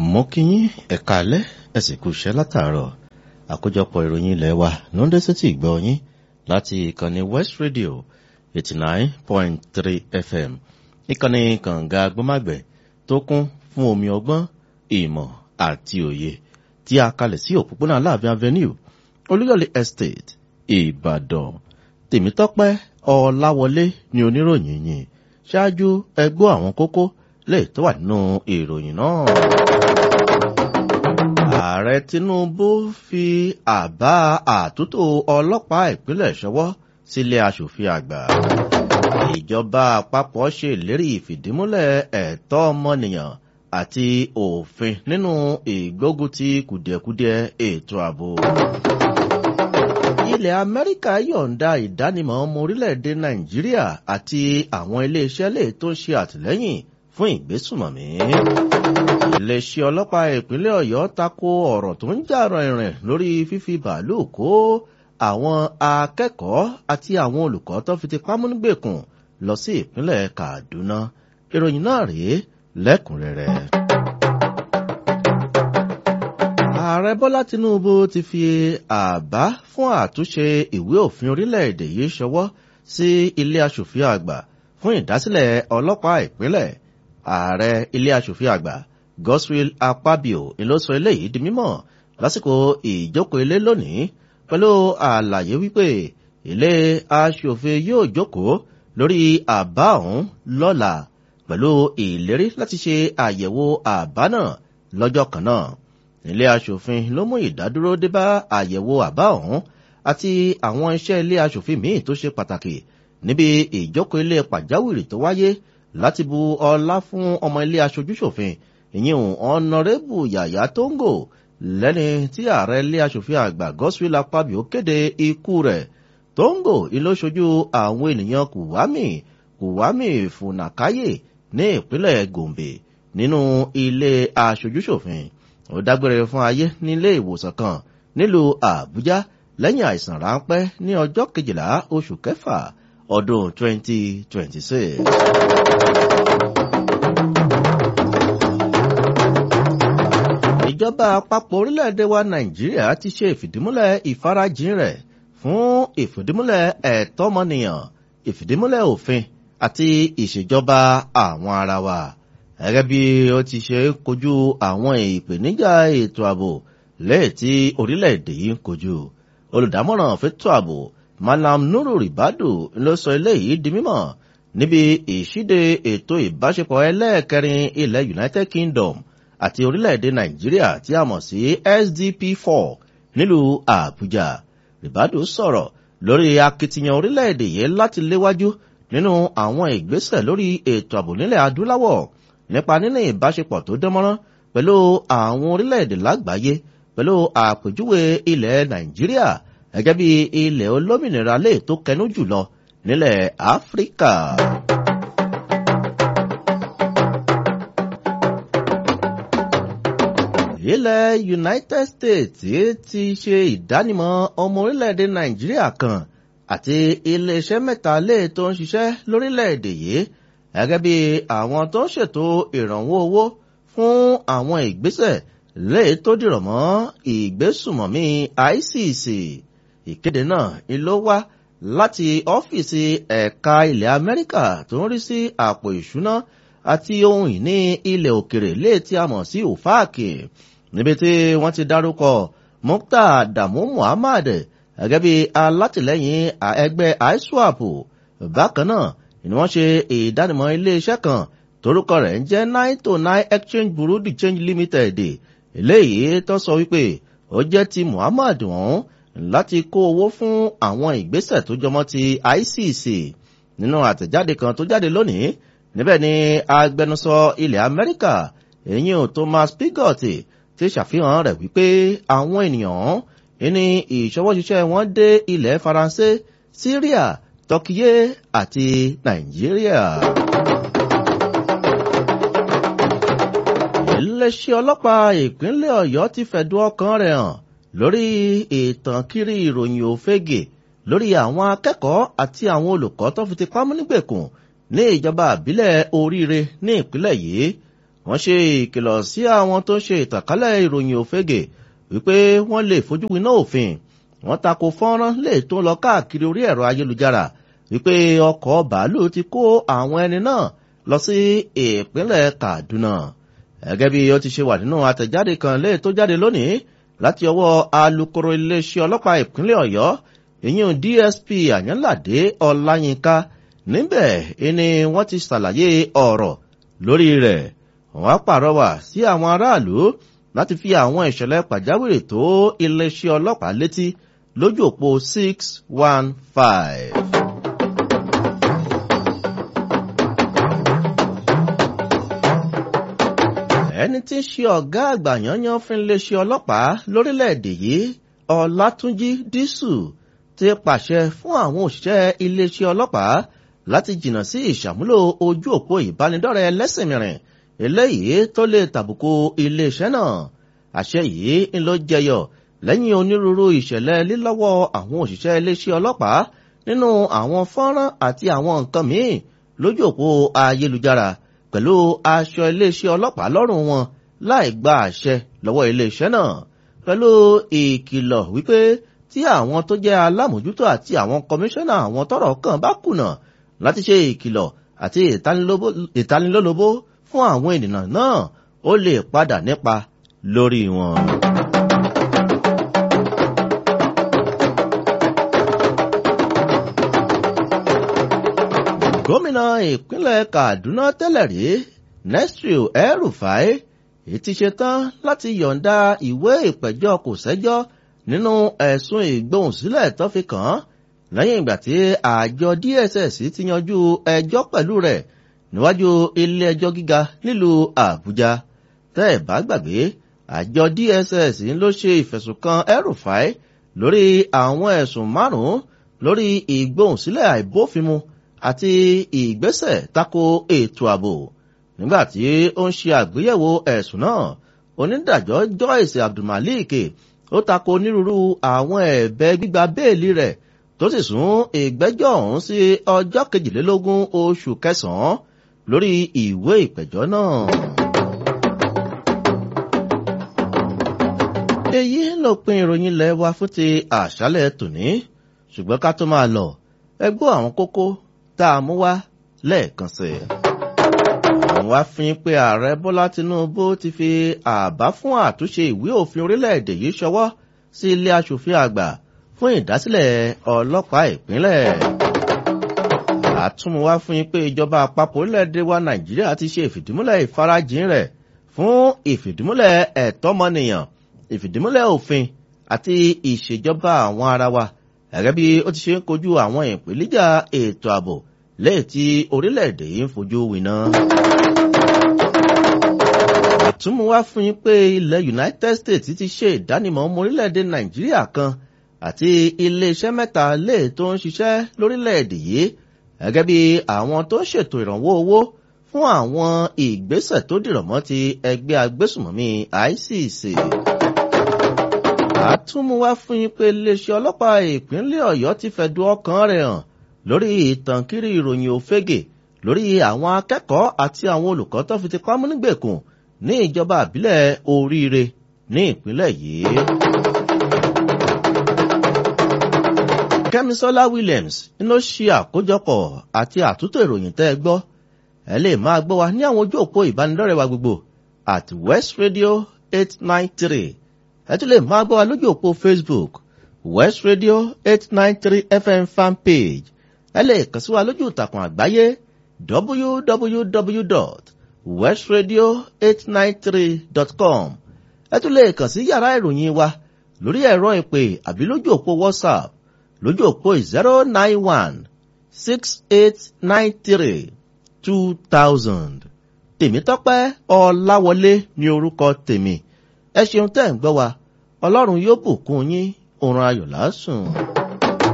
mo kí yín ẹ̀ka alẹ́ ẹ sì kú iṣẹ́ látàárọ̀ àkójọpọ̀ ìròyìn ilẹ̀ wa ló ń dé sétí ìgbọ́ yín láti ìkànnì west radio eighty nine point three fm ìkànnì kànga agbọ́mágbẹ̀ tó kún fún omi ọgbọ́n ìmọ̀ àti òye tí a kalẹ̀ sí òpópónà aláàfin avenue olúyọ̀lé estate ìbàdàn tèmítọ́pẹ́ ọláwọlé ni oníròyìn yìí ṣáájú ẹgbọ́ àwọn kókó lè tó wà nínú ìròyìn náà. ààrẹ tinubu fi àbá àtúntò ọlọ́pàá ìpínlẹ̀ ṣọwọ́ sílé aṣòfin àgbà. ìjọba àpapọ̀ ṣe ìlérí ìfìdímúlẹ̀ ẹ̀tọ́ ọmọnìyàn àti òfin nínú ìgbógunti kùdìẹ̀kudiẹ ètò ààbò ilẹ̀ amẹ́ríkà yọ̀ǹda ìdánimọ̀ ọmọ orílẹ̀-èdè nàìjíríà àti àwọn iléeṣẹ́ lè tó ń ṣe àtìlẹ́yìn fún ìgbésùmọ̀mí. iléeṣẹ́ ọlọ́pàá ìpínlẹ̀ ọ̀yọ́ tako ọ̀rọ̀ tó ń jà rìnrìn lórí fífi bàálù kó àwọn akẹ́kọ̀ọ́ àti àwọn olùkọ́ tó fi ti pámúnígbèkùn lọ sí ìpínlẹ̀ kaduna ìròyìn náà rèé lẹ́kùnrẹ́rẹ́ ààrẹ bọ́lá tinubu ti fi àbá fún àtúnṣe ìwé òfin orílẹ̀-èdè yìí ṣọwọ́ sí ilé asòfin àgbà fún ìdásílẹ̀ ọlọ́pàá ìpínlẹ̀ ààrẹ ilé asòfin àgbà goswill akpabio ló sọ eléyìí di mímọ̀ lásìkò ìjókòó ilé lónìí pẹ̀lú àlàyé wípé ilé asòfin yóò jókòó lórí àbá ọ̀hún lọ́la pẹ̀lú ìlérí láti ṣe àyẹ̀wò àbá náà lọ́jọ́ kan náà ilé asòfin ló mú ìdádúró dé bá àyẹ̀wò àbá ọ̀hún àti àwọn iṣẹ́ ilé asòfin míì tó ṣe pàtàkì níbi ìjókòó ilé pàjáwìrì tó wáyé láti bu ọlá fún ọmọ ilé aṣojúṣòfin ìyẹn ọ̀nàrẹ́bù yàyà tóńgò lẹ́ni tí ààrẹ ilé asòfin àgbà goswill akpabio kéde ikú rẹ̀ tóńgò ìlóṣojú àwọn ènìyàn kùwámì kùwámì fùnàkáyè ní ìpínlẹ̀ gombe nínú ilé aṣojúṣòfin ó dágbére fún ayé nílé ìwòsàn kan nílùú àbújá lẹ́yìn àìsàn ráńpẹ́ ní ọjọ́ kejìlá oṣù kẹfà ọdún 2026. ìjọba àpapọ̀ orílẹ̀-èdè wa nàìjíríà ti ṣe ìfìdímúlẹ̀ ìfarajìn rẹ̀ fún ìfìdímúlẹ̀ ẹ̀tọ́mọnìyàn ìfìdímúlẹ̀ òfin àti ìṣèjọba àwọn ara wa gẹ́gẹ́ bí ó ti ṣe ń kojú àwọn ìpèníjà ètò ààbò lẹ́yìn tí orílẹ̀-èdè yìí ń kojú. olùdámọ̀ràn fẹ́tò ààbò malam nuru ribadu ló sọ eléyìí di mímọ̀ níbi ìṣíde ètò ìbáṣepọ̀ ẹlẹ́ẹ̀kẹrin ilẹ̀ united kingdom àti orílẹ̀-èdè nàìjíríà tí a mọ̀ sí sdp four nílùú àbújá ribadu sọ̀rọ̀ lórí akitiyan orílẹ̀-èdè yìí láti léwájú nínú àwọn ìgbésẹ̀ lórí ètò ààbò nílẹ̀ adúláwọ̀ nípa níní ìbáṣepọ̀ tó dánmọ́rán pẹ̀lú àwọn orílẹ̀-èdè lágbàáyé pẹ̀lú àpèjúwe ilẹ̀ nàìjíríà gẹ́gẹ́ bí ilẹ̀ olómìnira lè tó kẹnu jùlọ nílẹ̀ áfíríkà. ilẹ̀ united states ti ṣe ìdánimọ̀ ọmọ orílẹ̀-èdè nàìjíríà kan àti iléeṣẹ́ mẹ́ta lè tó ń ṣiṣẹ́ lórílẹ̀-èdè yìí gẹ́gẹ́ bí àwọn tó ń ṣètò ìrànwọ́ owó fún àwọn ìgbésẹ̀ lè tó dìrọ̀ mọ́ ìgbésùmọ̀mí icc ìkéde náà ló wá láti ọ́fíìsì ẹ̀ka ilẹ̀ amẹ́ríkà tó ń rí sí àpò ìṣúná àti ohun ìní ilẹ̀ òkèrè lè tí a mọ̀ sí òfáàkì níbi tí wọ́n ti dárúkọ mukta damu muhammad gẹ́gẹ́ bí alátìlẹ́yìn ẹgbẹ́ iswap bákan náà ni wọ́n ṣe ìdánimọ̀ iléeṣẹ́ kan torúkọ rẹ̀ ń jẹ́ nine to nine exchange bureau de change limited eléyìí tó sọ wípé ó jẹ́ ti muhammad ọ̀hún láti kó owó fún àwọn ìgbésẹ̀ tó jọmọ́ ti icc nínú àtẹ̀jáde kan tó jáde lónìí níbẹ̀ ni agbẹnusọ ilẹ̀ amẹ́ríkà èyí ò thomas pigott ti ṣàfihàn rẹ̀ wípé àwọn ènìyàn ní ìṣọwọ́ṣiṣẹ́ wọn dé ilẹ̀ faransé syria tọkiyé àti nàìjíríà. iléeṣẹ́ ọlọ́pàá ìpínlẹ̀ ọ̀yọ́ ti fẹ̀dùn ọkàn rẹ̀ hàn lórí ìtànkiri ìròyìn òfegè lórí àwọn akẹ́kọ̀ọ́ àti àwọn olùkọ́ tó fi ti pamọ́ nígbèkùn ní ìjọba àbílẹ̀ oríire ní ìpínlẹ̀ yìí wọ́n ṣe ìkìlọ̀ sí àwọn tó ń ṣe ìtànkálẹ̀ ìròyìn òfegè wípé wọ́n lè fojú winá òfin wọ́n tako fọ́nrán lè tó lọ káàkiri orí ẹ̀rọ ayélujára wípé ọkọ̀ bàálù ti kó àwọn ẹni náà lọ sí ìpínlẹ̀ Kaduna gẹ́gẹ́ bí ó ti ṣe wà nínú àtẹ̀jáde kan lè tó jáde lónìí láti ọwọ́ alukoro iléeṣẹ́ ọlọ́pàá ìpínlẹ̀ Ọ̀yọ́ ìyún DSP Àyànládé Ọláyínká níbẹ̀ ni wọ́n ti ṣàlàyé ọ̀rọ̀ lórí rẹ̀ wọ́n á pàrọwà sí àwọn aráàlú láti fi àwọn ìṣẹ̀lẹ̀ pàjáwìrì tó iléeṣẹ́ ọlọ́pàá létí lójú òpó six one five. ẹni tí ń ṣe ọ̀gá àgbà yanyan fún iléeṣẹ́ ọlọ́pàá lórílẹ̀‐èdè yìí ọlátúnjí dísù ti pàṣẹ fún àwọn òṣìṣẹ́ iléeṣẹ́ ọlọ́pàá láti jìnnà sí ìṣàmúlò ojú òpó ìbánidọ́rẹ̀ẹ́ lẹ́sìn mìíràn eléyìí tó lè tàbùkù iléeṣẹ́ náà àṣẹ yìí ń lọ jẹyọ lẹ́yìn onírúurú ìṣẹ̀lẹ̀ lílọ́wọ́ àwọn òṣìṣẹ́ iléeṣẹ́ ọlọ́pàá nínú àwọn fọ́nrán àti àwọn nǹkan míì lójú òpó ayélujára pẹ̀lú aṣọ iléeṣẹ́ ọlọ́pàá lọ́rùn wọn láì gba àṣẹ lọ́wọ́ iléeṣẹ́ náà pẹ̀lú ìkìlọ̀ wípé tí àwọn tó jẹ́ alámòjútó àti àwọn kọmíṣánná àwọn tọ́rọ̀ kàn bá kùnà láti ṣe ìkìlọ̀ àti ìtanilólobó fún àwọn ènìyàn náà ó lè padà nípa lórí wọn. gómìnà ìpínlẹ̀ Kaduna tẹ́lẹ̀ rí Nasiru El-Rufai ti ṣetán láti yọ̀ǹda ìwé ìpẹ̀jọ́ kò sẹ́jọ́ nínú ẹ̀sùn ìgbóhùnsílẹ̀ tó fi kàn án lẹ́yìn ìgbà tí àjọ DSS ti yanjú ẹjọ́ pẹ̀lú rẹ̀ níwájú ilé ẹjọ́ gíga nílùú Àbújá tẹ́ ẹ̀ bá gbàgbé àjọ DSS ló ṣe ìfẹ̀sùnkàn El-Rufai lórí àwọn ẹ̀sùn márùn-ún lórí ìgbóhùnsílẹ̀ àìbófinmu àti ìgbésẹ̀ tako ètò ààbò nígbà tí ó ń ṣe àgbéyẹ̀wò ẹ̀sùn náà onídàájọ́ Joyce Abdulmalik ó tako onírúurú àwọn ẹ̀bẹ̀ gbígba béèlì rẹ̀ tó sì sún ìgbẹ́jọ́ ọ̀hún sí ọjọ́ kejìlélógún oṣù kẹsàn-án lórí ìwé ìpẹ̀jọ́ náà. èyí ló pin ìròyìn ilẹ̀ wa fún ti àṣálẹ̀ tòní ṣùgbọ́n ká tó máa lọ ẹ gbọ́ àwọn kókó tá a mú wá lẹ́ẹ̀kan sí i. àwọn wá fi pé ààrẹ bọ́lá tinubu ti fi àbá fún àtúnṣe ìwé òfin orílẹ̀-èdè yìí ṣọwọ́ sí ilé aṣòfin àgbà fún ìdásílẹ̀ ọlọ́pàá ìpínlẹ̀. àtúnmúwá fún yín pé ìjọba àpapọ̀ orílẹ̀-èdè wa nàìjíríà ti ṣe ìfìdímúlẹ̀ ìfarajìn rẹ̀ fún ìfìdímúlẹ̀ ẹ̀tọ́mọnìyàn ìfìdímúlẹ̀ òfin àti ìṣèjọba àwọn ara wa gẹ́gẹ́ bí ó ti ṣe ń kojú àwọn ìpèníjà ètò ààbò lẹ́yìn tí orílẹ̀-èdè yìí ń fojú winá. àtúmọ̀ wá fún yín pé ilẹ̀ United States ti ṣe ìdánimọ̀ ọmọ orílẹ̀-èdè Nàìjíríà kan àti iléeṣẹ́ mẹ́ta lè tó ń ṣiṣẹ́ lórílẹ̀-èdè yìí gẹ́gẹ́ bí àwọn tó ń ṣètò ìrànwọ́ owó fún àwọn ìgbésẹ̀ tó dìrọ̀ mọ́ ti ẹgbẹ́ agbésùmọ̀mí ICC àtúmú wá fún yín pé iléeṣẹ́ ọlọ́pàá ìpínlẹ̀ Ọ̀yọ́ ti fẹ̀dùn ọkàn rẹ̀ hàn lórí ìtànkiri ìròyìn òfegè lórí àwọn akẹ́kọ̀ọ́ àti àwọn olùkọ́ tó fi ti pamọ́ nígbèkùn ní ìjọba àbílẹ̀ oríire ní ìpínlẹ̀ yìí. Kẹ́misọ́lá Williams ló ṣe àkójọpọ̀ àti àtúntò ìròyìn tẹ́ ẹ gbọ́ ẹ lè máa gbọ́ wa ní àwọn ojú òpó ìbánidọ́rẹ̀ẹ́ wa gbogbo at West Radio eight nine three ẹ tún lè máa gbọ́ wa lójú òpó Facebook West Radio eight nine three FM fan page ẹ lè kàn sí wa lójú ìtàkùn àgbáyé www.westradio893.com ẹ tún lè kàn sí yàrá ìròyìn wa lórí ẹ̀rọ ìpè àbí lójú òpó WhatsApp lójú òpó zero nine one six eight nine three two thousand Tèmítọ́pẹ́ Ọláwọlé ní orúkọ tèmi ẹ ṣeun tẹ́ ń gbọ́ wa ọlọ́run yóò bùkún yín òun ayọ̀ lásùn.